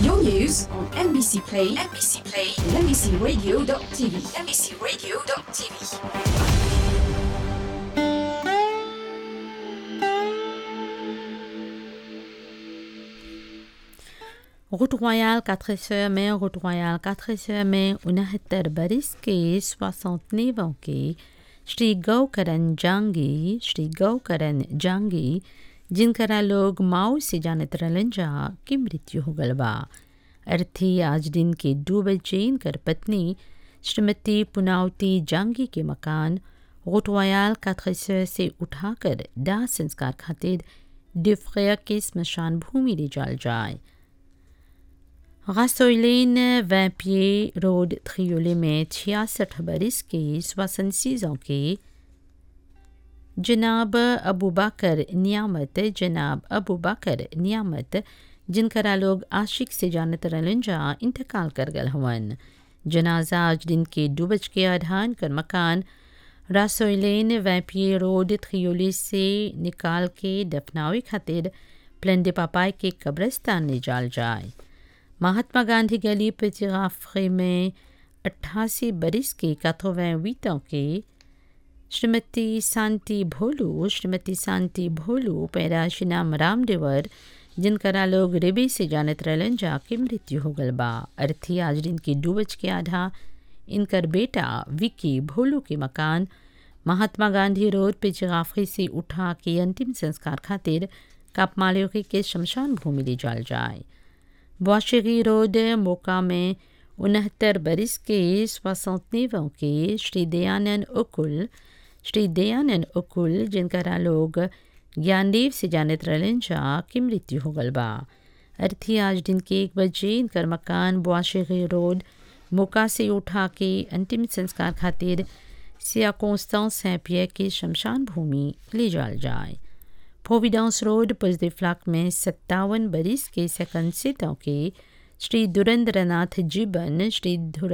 Your news on MBC Play, MBC Play, and MBCRadio.tv, MBCRadio.tv. route royale 4 sœurs में route royale 4 sœurs में उनहत्तर बरिस के 69 ans के श्री गौकरण जांगी श्री गौकरण जांगी जिनकरा लोग माओ से जानत रहलन जा की मृत्यु हो गल बा अर्थी आज दिन के दो बजे इनकर पत्नी श्रीमती पुनावती जांगी के मकान रोटवायाल काथरसर से उठाकर दाह संस्कार खातिर डिफ्रिया के स्मशान भूमि ले जाल जाए रासोइलेन वैपिये रोड थ्रियोले में छियासठ बरिस के स्वासन के जनाब अबू बकर नियामत जनाब अबू बकर नियामत जिनकरा लोग आशिक से जानत रहलन जा इंतकाल कर गल हवन जनाजा आज दिन के दो बज के आधान कर मकान रासोइलेन वैपिये रोड थ्रियोली से निकाल के दफनावे खातिर प्लेंडे पापाई के कब्रस्तान ले जाल जाए महात्मा गांधी गली पेचिगाफे में अट्ठासी बरिस के काथोवैवीतों के श्रीमती शांति भोलू श्रीमती शांति भोलू पैराशी नाम रामदेवर जिनकरा लोग रेबे से जानत रहलन जा के मृत्यु हो गल बा अर्थी आज दिन के दो बज के आधा इनकर बेटा विकी भोलू के मकान महात्मा गांधी रोड पे चिगाफी से उठा के अंतिम संस्कार खातिर कापमालियों के शमशान भूमि ले जाल जाए वाशिगी रोड मोका में उनहत्तर बरिस के स्वसंतनेवों के श्री दयानंद उकुल श्री दयानंद उकुल जिनकरा लोग ज्ञानदेव से जानत रहलन जा की मृत्यु हो गल बा अर्थी आज दिन के एक बजे इनकर मकान बुआशिगी रोड मोका से उठा के अंतिम संस्कार खातिर सिया कोस्तां सैपिया के शमशान भूमि ले जाल जाए प्रोविडेंस रोड पुजदे फ्लाक में सत्तावन बरिस के सेकंड सितों के श्री दुरेंद्रनाथ जीबन श्री